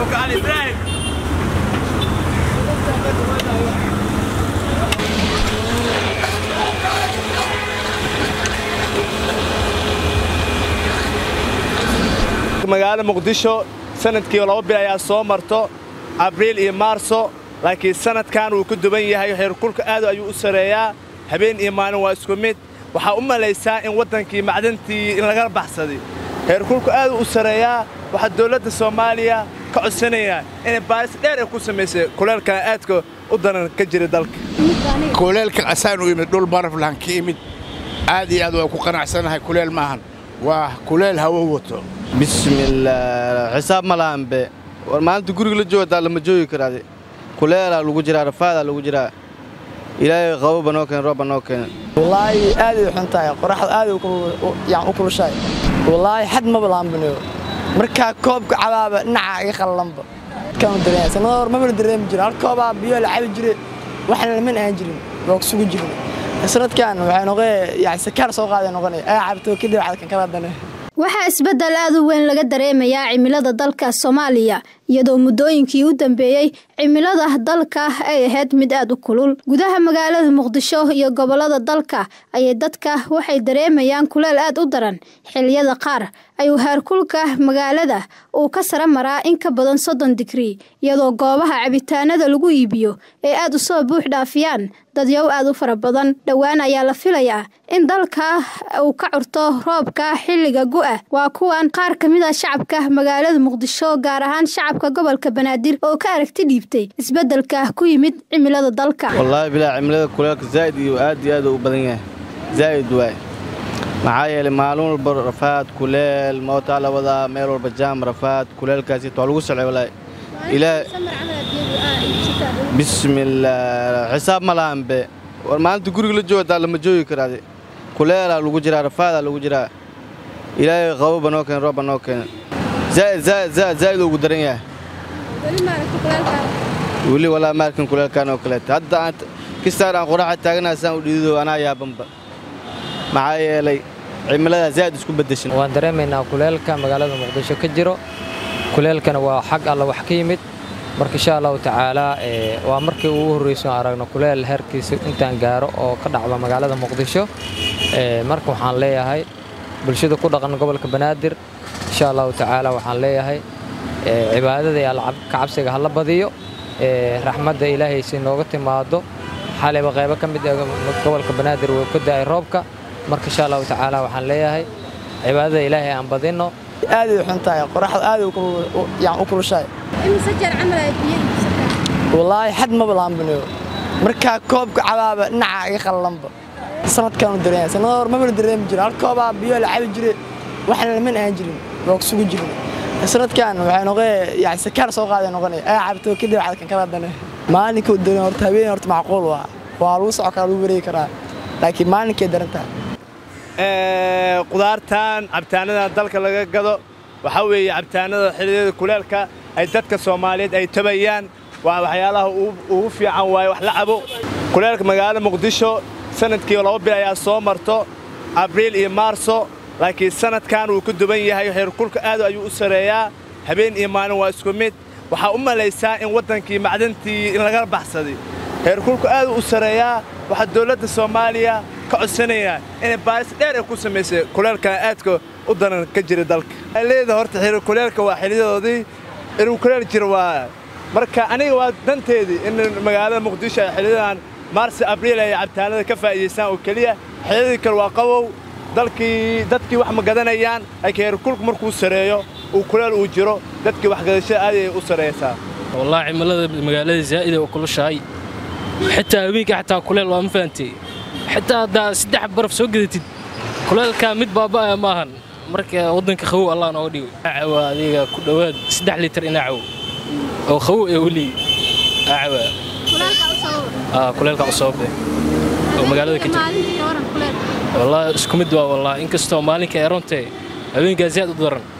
Ali Ibrahim. magaalada muqdisho sanadkii laba bil ayaa soo marto abriil iyo maarso laakiin sanadkan wuu ku duban yahay heerkulka aad ayuu u sareeyaa habeen iyo maalin waa isku mid waxaa u malaysaa in waddankii macdantii in laga baxsaday heerkulku aad u sareeyaa waxaa dawladda soomaaliya ka codsanayaa inay baaris dheer ay ku samaysay kuleelkan aadka u daran ka jira dalka kuleelka qasaan u yimid dhul baraflan ka imid aad iyo aad waa ku qanacsanahay kuleel maahan waa kuleel hawo wato bismillaah xisaab ma lahanbe war maalinta guriga la joogataa lama joogi karaade kuleelaa lagu jiraa rafaadaa lagu jiraa ilaahay qaboba noo keen roobba noo keena wallaahi aaday u xun tahay qoraxda aaday u kulushahay wallaahi xad maba lahanbaniyo markaa koobka cabaaba dhinaca iga qallanba dadkaan u dareemaya sanada hor mabana dareemi jirin hal koobaa biyo la cabi jire waxna laman aan jirin waa ku sugu jirin sanadkan waxay noqee yani sakaar soo qaaday noqonaya aa cabto kadib cadkan kala dane waxaa isbeddel aad u weyn laga dareemayaa cimilada dalka soomaaliya iyadoo muddooyinkii u dambeeyey cimilada dalka ay ahayd mid aad u kulul gudaha magaalada muqdisho iyo gobollada dalka ayay dadka waxay dareemayaan kuleel aad u daran xilliyada qaar ayuu heerkulka magaalada uu ka sara maraa in ka badan soddon digrii iyadoo goobaha cabitaanada lagu iibiyo ay aad u soo buux dhaafiyaan dadyow aad u fara badan dhowaan ayaa la filayaa in dalka uu ka curto roobka xilliga gu'ah waa kuwan qaar ka mid a shacabka magaalada muqdisho gaar ahaan shacabka gobolka banaadir oo ka aragti dhiibtay isbeddelka ku yimid cimilada dalka wallaahi bilaa cimilada kuleelka zaa'id iyo aad iyo aad u badan yahay zaa'id waay maxaa yeelay maalin walba rafaad kuleel mootaa la wadaa meel walba jaam rafaad kuleelkaasi waa lagu socay wallaahi ilaa bismillaah xisaab ma lahanbe war maalinta guriga la joogataa lama joogi karaade kuleelaa lagu jiraa rafaadaa lagu jiraa ilaahay qaboba noo keen roobba noo keena zaa'id zaa'id zaa'id zaa'id ugu daran yahay weli walaa maarkin kuleelkaan oo kaleeta hadda aan kistaan aan qoraxa taaganaha saan u dhidido anaa yaabanba maxaa yeelay cimiladaa zaa'id isku beddeshan waan dareemaynaa kuleelka magaalada muqdisho ka jiro kuleelkana waa xag alla wax ka yimid marka insha allahu tacaalaa waa markii ugu horrayso aragno kuleel heerkiisa intaan gaaro oo ka dhacda magaalada muqdisho marka waxaan leeyahay bulshada ku dhaqan gobolka banaadir insha allahu tacaala waxaan leeyahay cibaadada iyo kacabsiga hala badiyo raxmadda ilaahay si nooga timaado xalayba qaybo ka mid gobolka banaadir wuu ka da'ay roobka marka insha allahu tacaala waxaan leeyahay cibaadada ilaahay aan badinno aaday u xun tahay qoraxda aaday u kulushahay wallaahi xad maba lahanbaniyo markaa koobka cabaaba dhinaca iga qallanba sanadkaan u dareemaya sanada hor mabana dareemi jirin hal koobaa biyo la cabi jire waxna laman aan jirin waa ku sugu jirin sanadkan waxay noqee yani sakaar soo qaaday noqonaya aa cabto kadib cadkan kala dane maalinka u dareem horta habeen horta macquul waa waa lagu soco karaa lagu wareegi karaa laakiin maalinkay daran tahay qudaartan cabitaanadan dalka laga gado waxaa weeye cabitaanada xilliyada kuleelka ay dadka soomaaliyeed ay tabayaan waa waxyaalaha ugu fiican waaye wax la cabo kuleelka magaalada muqdisho sanadkii laba bil ayaa soo marto abriil iyo maarso laakiin sanadkan wuu ku duban yahay heerkulka aad ayuu u sareeyaa habeen iyo maalin waa isku mid waxaa u malaysaa in waddankii macdantii in laga baxsaday heerkulku aad u sareeyaa waxaa dawladda soomaaliya ka codsanayaa inay baaris dheer ay ku samaysay kuleelkan aadka u daran ka jira dalka leeda horta xiriir kuleelka waa xiliyadoodii inuu kuleel jiro waa marka aniga waa danteedii in magaalada muqdisho ay xiliyadan maarsi abriil ay cabitaanada ka faa'iidaystaan oo keliya xiliyadii kale waa qabow dalkii dadkii wax ma gadanayaan laakiin heerkulku markuu sareeyo uu kuleel uu jiro dadkii waxgadashada aad ay u saraysaa wallaahi cimilada magaalada zaa'id ay u kulushahay xitaa habeenkii xataa kuleel waa ma fahantay xitaa haddaa saddex baraf soo gadatid kuleelkaa mid baaba'aya maahan marka waddanka qawow allah nooga dhigo acawa adiga ku dhowaad saddex litir ina cawo oo qawow ee weli acawa kuleelka u sababde oo magaalada ka jira wallaahi isku mid waa wallaahi inkastoo maalinka ay rontee habeenkaa zaad u daran